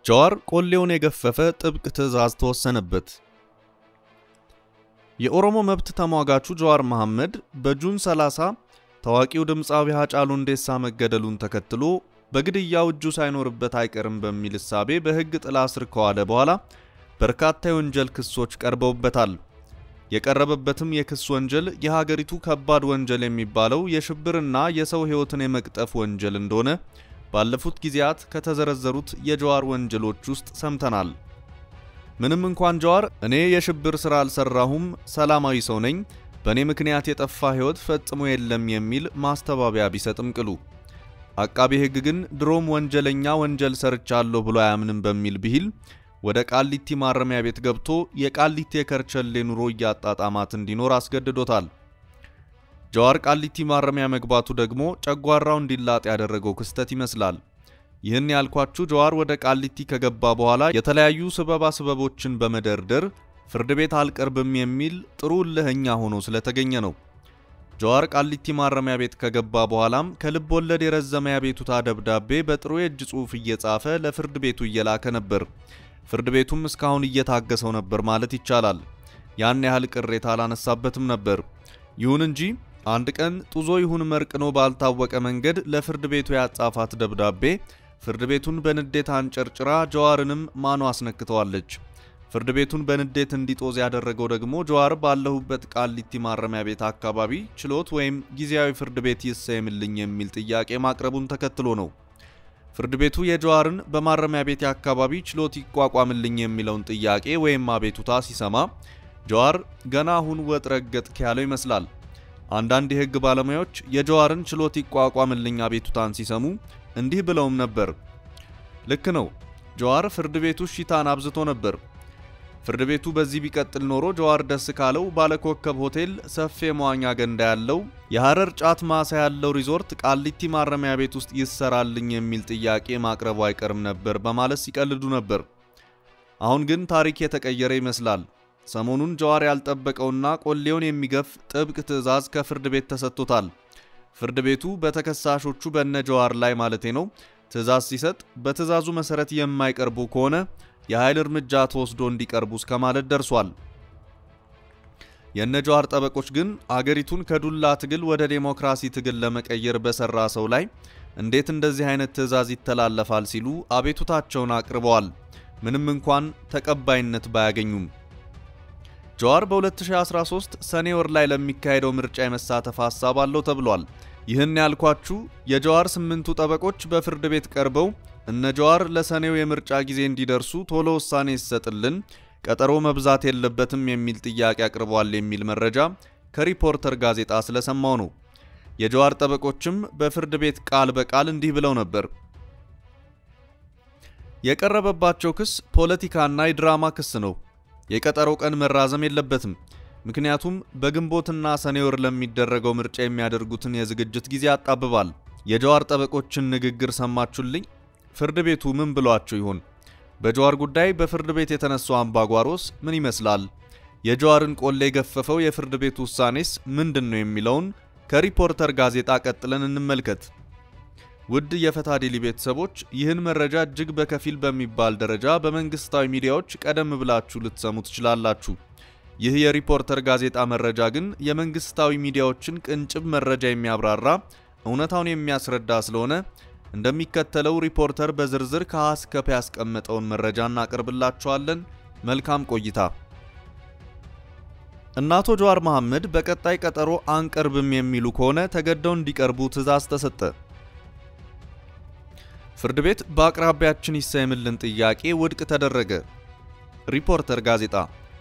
ጀዋር ቆሌውን የገፈፈ ጥብቅ ትዕዛዝ ተወሰነበት። የኦሮሞ መብት ተሟጋቹ ጀዋር መሐመድ በጁን 30 ታዋቂው ድምፃዊ ሃጫሉ ሁንዴሳ መገደሉን ተከትሎ በግድያው እጁ ሳይኖርበት አይቀርም በሚል እሳቤ በሕግ ጥላ ስር ከዋለ በኋላ በርካታ የወንጀል ክሶች ቀርበውበታል። የቀረበበትም የክስ ወንጀል የሀገሪቱ ከባድ ወንጀል የሚባለው የሽብርና የሰው ሕይወትን የመቅጠፍ ወንጀል እንደሆነ ባለፉት ጊዜያት ከተዘረዘሩት የጀዋር ወንጀሎች ውስጥ ሰምተናል። ምንም እንኳን ጀዋር እኔ የሽብር ሥራ አልሰራሁም፣ ሰላማዊ ሰው ነኝ፣ በእኔ ምክንያት የጠፋ ሕይወት ፈጽሞ የለም የሚል ማስተባበያ ቢሰጥም ቅሉ አቃቤ ሕግ ግን ድሮም ወንጀለኛ ወንጀል ሰርቻለሁ ብሎ አያምንም በሚል ብሂል ወደ ቃሊቲ ማረሚያ ቤት ገብቶ የቃሊቲ የከርቸሌ ኑሮ እያጣጣማት እንዲኖር አስገድዶታል። ጀዋር ቃሊቲ ማረሚያ መግባቱ ደግሞ ጨጓራው እንዲላጥ ያደረገው ክስተት ይመስላል። ይህን ያልኳችሁ ጀዋር ወደ ቃሊቲ ከገባ በኋላ የተለያዩ ስበባ ስበቦችን በመደርደር ፍርድ ቤት አልቀርብም የሚል ጥሩ እልህኛ ሆኖ ስለተገኘ ነው። ጀዋር ቃሊቲ ማረሚያ ቤት ከገባ በኋላም ከልብ ወለድ የረዘመ ያቤቱታ ደብዳቤ በጥሩ የእጅ ጽሑፍ እየጻፈ ለፍርድ ቤቱ እየላከ ነበር። ፍርድ ቤቱም እስካሁን እየታገሰው ነበር ማለት ይቻላል። ያን ያህል ቅሬታ አላነሳበትም ነበር። ይሁን እንጂ አንድ ቀን ጡዞ ይሁን መርቅኖ ባልታወቀ መንገድ ለፍርድ ቤቱ ያጻፋት ደብዳቤ ፍርድ ቤቱን በንዴት አንጨርጭራ ጀዋርንም ማኖ አስነክተዋለች። ፍርድ ቤቱን በንዴት እንዲጦዝ ያደረገው ደግሞ ጀዋር ባለሁበት ቃሊቲ ማረሚያ ቤት አካባቢ ችሎት ወይም ጊዜያዊ ፍርድ ቤት ይሰየምልኝ የሚል ጥያቄ ማቅረቡን ተከትሎ ነው። ፍርድ ቤቱ የጀዋርን በማረሚያ ቤት አካባቢ ችሎት ይቋቋምልኝ የሚለውን ጥያቄ ወይም አቤቱታ ሲሰማ ጀዋር ገና አሁን ወጥ ረገጥክ ያለው ይመስላል። አንዳንድ የሕግ ባለሙያዎች የጀዋርን ችሎት ይቋቋምልኝ አቤቱታን ሲሰሙ እንዲህ ብለውም ነበር። ልክ ነው፣ ጀዋር ፍርድ ቤቱ ሽታን አብዝቶ ነበር። ፍርድ ቤቱ በዚህ ቢቀጥል ኖሮ ጀዋር ደስ ካለው ባለኮከብ ሆቴል፣ ሰፊ የመዋኛ ገንዳ ያለው የሐረር ጫት ማሳ ያለው ሪዞርት ቃሊቲ ማረሚያ ቤት ውስጥ ይሰራልኝ የሚል ጥያቄ ማቅረቡ አይቀርም ነበር በማለት ሲቀልዱ ነበር። አሁን ግን ታሪክ የተቀየረ ይመስላል። ሰሞኑን ጀዋር ያልጠበቀውና ቆሌውን የሚገፍ ጥብቅ ትዕዛዝ ከፍርድ ቤት ተሰጥቶታል። ፍርድ ቤቱ በተከሳሾቹ በነ ጀዋር ላይ ማለቴ ነው ትዕዛዝ ሲሰጥ በትዕዛዙ መሰረት የማይቀርቡ ከሆነ የኃይል እርምጃ ተወስዶ እንዲቀርቡ እስከ ማለት ደርሷል። የነ ጀዋር ጠበቆች ግን አገሪቱን ከዱላ ትግል ወደ ዴሞክራሲ ትግል ለመቀየር በሰራ ሰው ላይ እንዴት እንደዚህ አይነት ትዕዛዝ ይተላለፋል ሲሉ አቤቱታቸውን አቅርበዋል። ምንም እንኳን ተቀባይነት ባያገኙም ጀዋር በ2013 ሰኔ ወር ላይ ለሚካሄደው ምርጫ የመሳተፍ ሀሳብ አለው ተብሏል። ይህን ያልኳችሁ የጀዋር ስምንቱ ጠበቆች በፍርድ ቤት ቀርበው እነ ጀዋር ለሰኔው የምርጫ ጊዜ እንዲደርሱ ቶሎ ውሳኔ ይሰጥልን፣ ቀጠሮ መብዛት የለበትም የሚል ጥያቄ አቅርበዋል የሚል መረጃ ከሪፖርተር ጋዜጣ ስለሰማው ነው። የጀዋር ጠበቆችም በፍርድ ቤት ቃል በቃል እንዲህ ብለው ነበር። የቀረበባቸው ክስ ፖለቲካና የድራማ ክስ ነው። የቀጠሮ ቀን መራዘም የለበትም። ምክንያቱም በግንቦትና ሰኔ ወር ለሚደረገው ምርጫ የሚያደርጉትን የዝግጅት ጊዜ ያጣብባል። የጀዋር ጠበቆችን ንግግር ሰማችሁልኝ? ፍርድ ቤቱ ምን ብሏቸው ይሆን? በጀዋር ጉዳይ በፍርድ ቤት የተነሳው አምባጓሮስ ምን ይመስላል? የጀዋርን ቆሌ የገፈፈው የፍርድ ቤት ውሳኔስ ምንድን ነው የሚለውን ከሪፖርተር ጋዜጣ ቀጥለን እንመልከት። ውድ የፈታ ዴሊ ቤተሰቦች ይህን መረጃ እጅግ በከፊል በሚባል ደረጃ በመንግስታዊ ሚዲያዎች ቀደም ብላችሁ ልትሰሙ ትችላላችሁ። ይህ የሪፖርተር ጋዜጣ መረጃ ግን የመንግስታዊ ሚዲያዎችን ቅንጭብ መረጃ የሚያብራራ እውነታውን የሚያስረዳ ስለሆነ እንደሚከተለው ሪፖርተር በዝርዝር ከሀ እስከ ፐ ያስቀመጠውን መረጃ እናቀርብላችኋለን። መልካም ቆይታ። እነ አቶ ጀዋር መሐመድ በቀጣይ ቀጠሮ አንቀርብም የሚሉ ከሆነ ተገደው እንዲቀርቡ ትዕዛዝ ተሰጠ። ፍርድ ቤት በአቅራቢያችን ይሰየምልን ጥያቄ ውድቅ ተደረገ። ሪፖርተር ጋዜጣ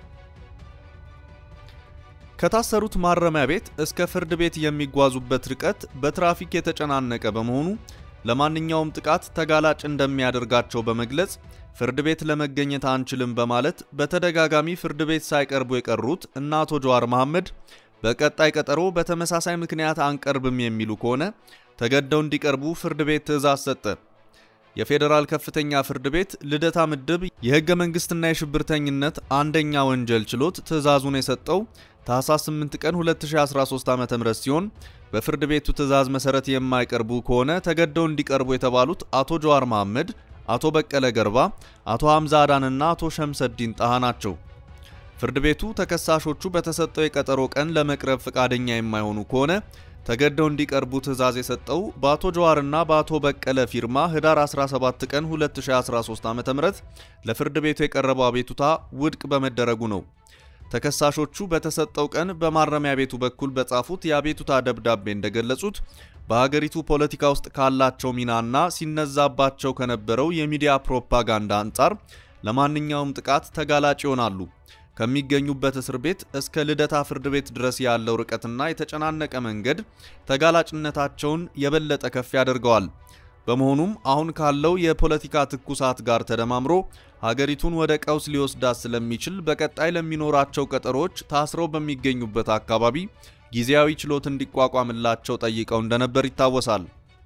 ከታሰሩት ማረሚያ ቤት እስከ ፍርድ ቤት የሚጓዙበት ርቀት በትራፊክ የተጨናነቀ በመሆኑ ለማንኛውም ጥቃት ተጋላጭ እንደሚያደርጋቸው በመግለጽ ፍርድ ቤት ለመገኘት አንችልም በማለት በተደጋጋሚ ፍርድ ቤት ሳይቀርቡ የቀሩት እነ አቶ ጀዋር መሐመድ በቀጣይ ቀጠሮ በተመሳሳይ ምክንያት አንቀርብም የሚሉ ከሆነ ተገደው እንዲቀርቡ ፍርድ ቤት ትዕዛዝ ሰጠ። የፌዴራል ከፍተኛ ፍርድ ቤት ልደታ ምድብ የሕገ መንግስትና የሽብርተኝነት አንደኛ ወንጀል ችሎት ትዕዛዙን የሰጠው ታህሳስ 8 ቀን 2013 ዓ.ም ሲሆን በፍርድ ቤቱ ትዕዛዝ መሰረት የማይቀርቡ ከሆነ ተገደው እንዲቀርቡ የተባሉት አቶ ጀዋር መሐመድ፣ አቶ በቀለ ገርባ፣ አቶ ሐምዛ አዳንና አቶ ሸምሰዲን ጣሃ ናቸው። ፍርድ ቤቱ ተከሳሾቹ በተሰጠው የቀጠሮ ቀን ለመቅረብ ፈቃደኛ የማይሆኑ ከሆነ ተገደው እንዲቀርቡ ትዕዛዝ የሰጠው በአቶ ጀዋርና በአቶ በቀለ ፊርማ ህዳር 17 ቀን 2013 ዓ.ም ለፍርድ ቤቱ የቀረበው አቤቱታ ውድቅ በመደረጉ ነው። ተከሳሾቹ በተሰጠው ቀን በማረሚያ ቤቱ በኩል በጻፉት የአቤቱታ ደብዳቤ እንደገለጹት በሀገሪቱ ፖለቲካ ውስጥ ካላቸው ሚናና ሲነዛባቸው ከነበረው የሚዲያ ፕሮፓጋንዳ አንጻር ለማንኛውም ጥቃት ተጋላጭ ይሆናሉ። ከሚገኙበት እስር ቤት እስከ ልደታ ፍርድ ቤት ድረስ ያለው ርቀትና የተጨናነቀ መንገድ ተጋላጭነታቸውን የበለጠ ከፍ ያደርገዋል። በመሆኑም አሁን ካለው የፖለቲካ ትኩሳት ጋር ተደማምሮ ሀገሪቱን ወደ ቀውስ ሊወስዳት ስለሚችል በቀጣይ ለሚኖራቸው ቀጠሮች ታስረው በሚገኙበት አካባቢ ጊዜያዊ ችሎት እንዲቋቋምላቸው ጠይቀው እንደነበር ይታወሳል።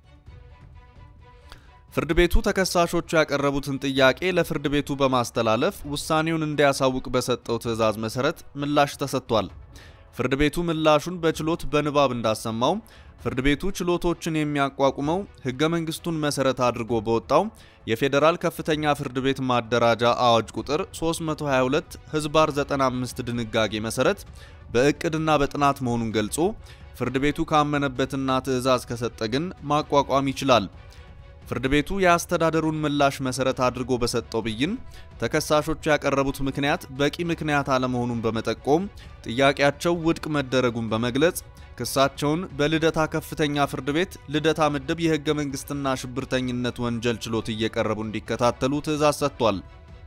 ፍርድ ቤቱ ተከሳሾቹ ያቀረቡትን ጥያቄ ለፍርድ ቤቱ በማስተላለፍ ውሳኔውን እንዲያሳውቅ በሰጠው ትዕዛዝ መሰረት ምላሽ ተሰጥቷል። ፍርድ ቤቱ ምላሹን በችሎት በንባብ እንዳሰማው ፍርድ ቤቱ ችሎቶችን የሚያቋቁመው ሕገ መንግስቱን መሰረት አድርጎ በወጣው የፌዴራል ከፍተኛ ፍርድ ቤት ማደራጃ አዋጅ ቁጥር 322 ህዝባር 95 ድንጋጌ መሰረት በእቅድና በጥናት መሆኑን ገልጾ ፍርድ ቤቱ ካመነበትና ትዕዛዝ ከሰጠ ግን ማቋቋም ይችላል። ፍርድ ቤቱ የአስተዳደሩን ምላሽ መሰረት አድርጎ በሰጠው ብይን ተከሳሾቹ ያቀረቡት ምክንያት በቂ ምክንያት አለመሆኑን በመጠቆም ጥያቄያቸው ውድቅ መደረጉን በመግለጽ ክሳቸውን በልደታ ከፍተኛ ፍርድ ቤት ልደታ ምድብ የህገ መንግስትና ሽብርተኝነት ወንጀል ችሎት እየቀረቡ እንዲከታተሉ ትዕዛዝ ሰጥቷል።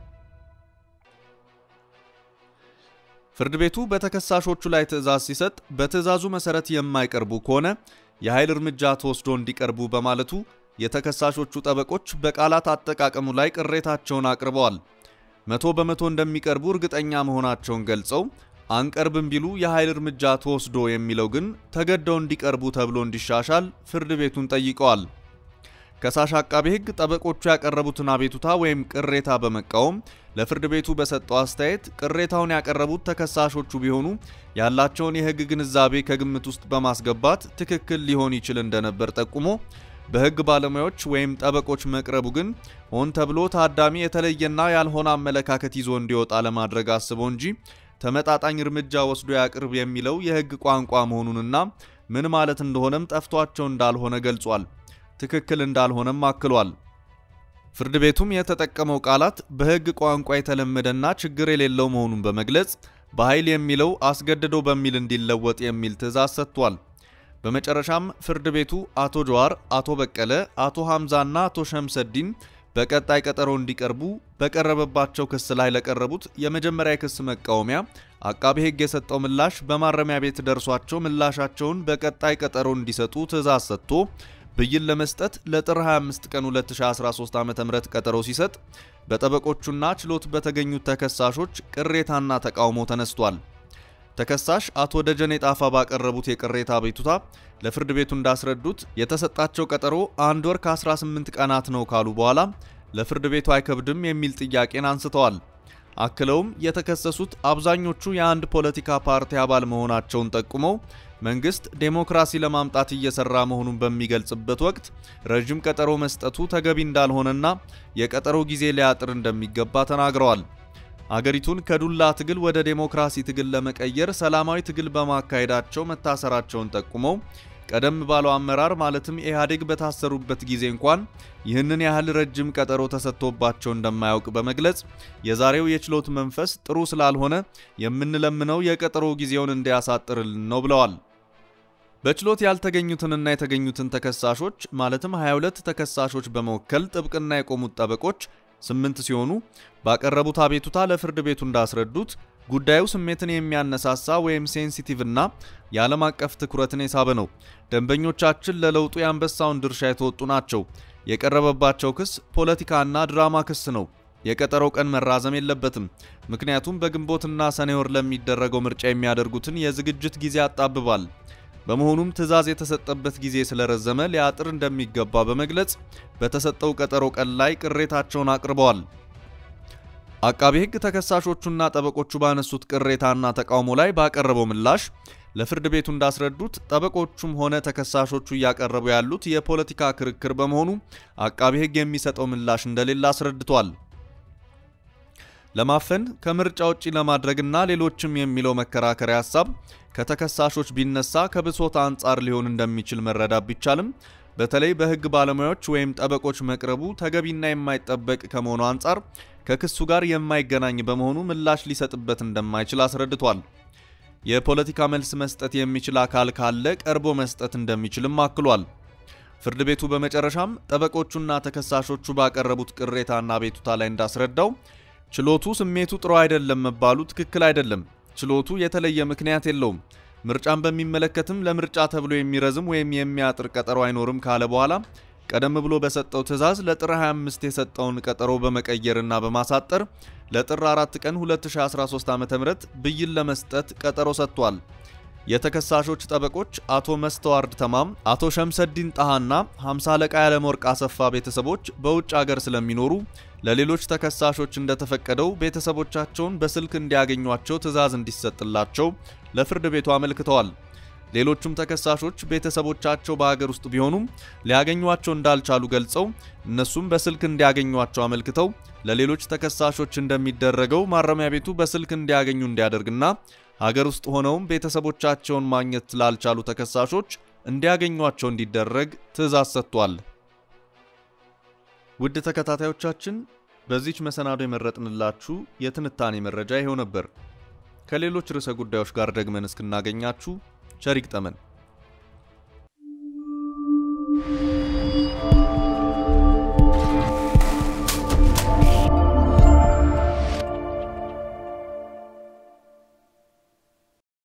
ፍርድ ቤቱ በተከሳሾቹ ላይ ትዕዛዝ ሲሰጥ በትዕዛዙ መሰረት የማይቀርቡ ከሆነ የኃይል እርምጃ ተወስዶ እንዲቀርቡ በማለቱ የተከሳሾቹ ጠበቆች በቃላት አጠቃቀሙ ላይ ቅሬታቸውን አቅርበዋል። መቶ በመቶ እንደሚቀርቡ እርግጠኛ መሆናቸውን ገልጸው አንቀርብም ቢሉ የኃይል እርምጃ ተወስዶ የሚለው ግን ተገደው እንዲቀርቡ ተብሎ እንዲሻሻል ፍርድ ቤቱን ጠይቀዋል። ከሳሽ አቃቤ ሕግ ጠበቆቹ ያቀረቡትን አቤቱታ ወይም ቅሬታ በመቃወም ለፍርድ ቤቱ በሰጠው አስተያየት ቅሬታውን ያቀረቡት ተከሳሾቹ ቢሆኑ ያላቸውን የሕግ ግንዛቤ ከግምት ውስጥ በማስገባት ትክክል ሊሆን ይችል እንደነበር ጠቁሞ በሕግ ባለሙያዎች ወይም ጠበቆች መቅረቡ ግን ሆን ተብሎ ታዳሚ የተለየና ያልሆነ አመለካከት ይዞ እንዲወጣ ለማድረግ አስቦ እንጂ ተመጣጣኝ እርምጃ ወስዶ ያቅርብ የሚለው የሕግ ቋንቋ መሆኑንና ምን ማለት እንደሆነም ጠፍቷቸው እንዳልሆነ ገልጿል። ትክክል እንዳልሆነም አክሏል። ፍርድ ቤቱም የተጠቀመው ቃላት በሕግ ቋንቋ የተለመደና ችግር የሌለው መሆኑን በመግለጽ በኃይል የሚለው አስገድዶ በሚል እንዲለወጥ የሚል ትዕዛዝ ሰጥቷል። በመጨረሻም ፍርድ ቤቱ አቶ ጀዋር፣ አቶ በቀለ፣ አቶ ሐምዛና አቶ ሸምሰዲን በቀጣይ ቀጠሮ እንዲቀርቡ በቀረበባቸው ክስ ላይ ለቀረቡት የመጀመሪያ የክስ መቃወሚያ አቃቤ ሕግ የሰጠው ምላሽ በማረሚያ ቤት ደርሷቸው ምላሻቸውን በቀጣይ ቀጠሮ እንዲሰጡ ትዕዛዝ ሰጥቶ ብይን ለመስጠት ለጥር 25 ቀን 2013 ዓ.ም ቀጠሮ ሲሰጥ በጠበቆቹና ችሎት በተገኙት ተከሳሾች ቅሬታና ተቃውሞ ተነስቷል። ተከሳሽ አቶ ደጀኔ ጣፋ ባቀረቡት የቅሬታ አቤቱታ ለፍርድ ቤቱ እንዳስረዱት የተሰጣቸው ቀጠሮ አንድ ወር ከ18 ቀናት ነው ካሉ በኋላ ለፍርድ ቤቱ አይከብድም የሚል ጥያቄን አንስተዋል። አክለውም የተከሰሱት አብዛኞቹ የአንድ ፖለቲካ ፓርቲ አባል መሆናቸውን ጠቁመው መንግስት ዴሞክራሲ ለማምጣት እየሰራ መሆኑን በሚገልጽበት ወቅት ረዥም ቀጠሮ መስጠቱ ተገቢ እንዳልሆነና የቀጠሮ ጊዜ ሊያጥር እንደሚገባ ተናግረዋል። አገሪቱን ከዱላ ትግል ወደ ዴሞክራሲ ትግል ለመቀየር ሰላማዊ ትግል በማካሄዳቸው መታሰራቸውን ጠቁመው ቀደም ባለው አመራር ማለትም ኢህአዴግ በታሰሩበት ጊዜ እንኳን ይህንን ያህል ረጅም ቀጠሮ ተሰጥቶባቸው እንደማያውቅ በመግለጽ የዛሬው የችሎት መንፈስ ጥሩ ስላልሆነ የምንለምነው የቀጠሮ ጊዜውን እንዲያሳጥርልን ነው ብለዋል። በችሎት ያልተገኙትንና የተገኙትን ተከሳሾች ማለትም 22 ተከሳሾች በመወከል ጥብቅና የቆሙት ጠበቆች ስምንት ሲሆኑ ባቀረቡት አቤቱታ ለፍርድ ቤቱ እንዳስረዱት ጉዳዩ ስሜትን የሚያነሳሳ ወይም ሴንሲቲቭ እና የዓለም አቀፍ ትኩረትን የሳበ ነው። ደንበኞቻችን ለለውጡ የአንበሳውን ድርሻ የተወጡ ናቸው። የቀረበባቸው ክስ ፖለቲካና ድራማ ክስ ነው። የቀጠሮው ቀን መራዘም የለበትም። ምክንያቱም በግንቦትና ሰኔ ወር ለሚደረገው ምርጫ የሚያደርጉትን የዝግጅት ጊዜ ያጣብባል። በመሆኑም ትዕዛዝ የተሰጠበት ጊዜ ስለረዘመ ሊያጥር እንደሚገባ በመግለጽ በተሰጠው ቀጠሮ ቀን ላይ ቅሬታቸውን አቅርበዋል። አቃቤ ሕግ ተከሳሾቹና ጠበቆቹ ባነሱት ቅሬታና ተቃውሞ ላይ ባቀረበው ምላሽ ለፍርድ ቤቱ እንዳስረዱት ጠበቆቹም ሆነ ተከሳሾቹ እያቀረቡ ያሉት የፖለቲካ ክርክር በመሆኑ አቃቤ ሕግ የሚሰጠው ምላሽ እንደሌለ አስረድቷል። ለማፈን ከምርጫ ውጪ ለማድረግና ሌሎችም የሚለው መከራከሪያ ሀሳብ ከተከሳሾች ቢነሳ ከብሶት አንጻር ሊሆን እንደሚችል መረዳት ቢቻልም በተለይ በሕግ ባለሙያዎች ወይም ጠበቆች መቅረቡ ተገቢና የማይጠበቅ ከመሆኑ አንጻር ከክሱ ጋር የማይገናኝ በመሆኑ ምላሽ ሊሰጥበት እንደማይችል አስረድቷል። የፖለቲካ መልስ መስጠት የሚችል አካል ካለ ቀርቦ መስጠት እንደሚችልም አክሏል። ፍርድ ቤቱ በመጨረሻም ጠበቆቹና ተከሳሾቹ ባቀረቡት ቅሬታና ቤቱታ ላይ እንዳስረዳው ችሎቱ ስሜቱ ጥሩ አይደለም መባሉ ትክክል አይደለም። ችሎቱ የተለየ ምክንያት የለውም። ምርጫን በሚመለከትም ለምርጫ ተብሎ የሚረዝም ወይም የሚያጥር ቀጠሮ አይኖርም ካለ በኋላ ቀደም ብሎ በሰጠው ትዕዛዝ ለጥር 25 የሰጠውን ቀጠሮ በመቀየርና በማሳጠር ለጥር 4 ቀን 2013 ዓ.ም ብይን ለመስጠት ቀጠሮ ሰጥቷል። የተከሳሾች ጠበቆች አቶ መስተዋርድ ተማም፣ አቶ ሸምሰዲን ጣሃና 50 አለቃ ያለመወርቅ አሰፋ ቤተሰቦች በውጭ አገር ስለሚኖሩ ለሌሎች ተከሳሾች እንደተፈቀደው ቤተሰቦቻቸውን በስልክ እንዲያገኟቸው ትዕዛዝ እንዲሰጥላቸው ለፍርድ ቤቱ አመልክተዋል። ሌሎቹም ተከሳሾች ቤተሰቦቻቸው በሀገር ውስጥ ቢሆኑም ሊያገኟቸው እንዳልቻሉ ገልጸው እነሱም በስልክ እንዲያገኟቸው አመልክተው ለሌሎች ተከሳሾች እንደሚደረገው ማረሚያ ቤቱ በስልክ እንዲያገኙ እንዲያደርግና ሀገር ውስጥ ሆነውም ቤተሰቦቻቸውን ማግኘት ስላልቻሉ ተከሳሾች እንዲያገኟቸው እንዲደረግ ትዕዛዝ ሰጥቷል። ውድ ተከታታዮቻችን በዚች መሰናዶ የመረጥንላችሁ የትንታኔ መረጃ ይኸው ነበር። ከሌሎች ርዕሰ ጉዳዮች ጋር ደግመን እስክናገኛችሁ ቸር ይግጠመን።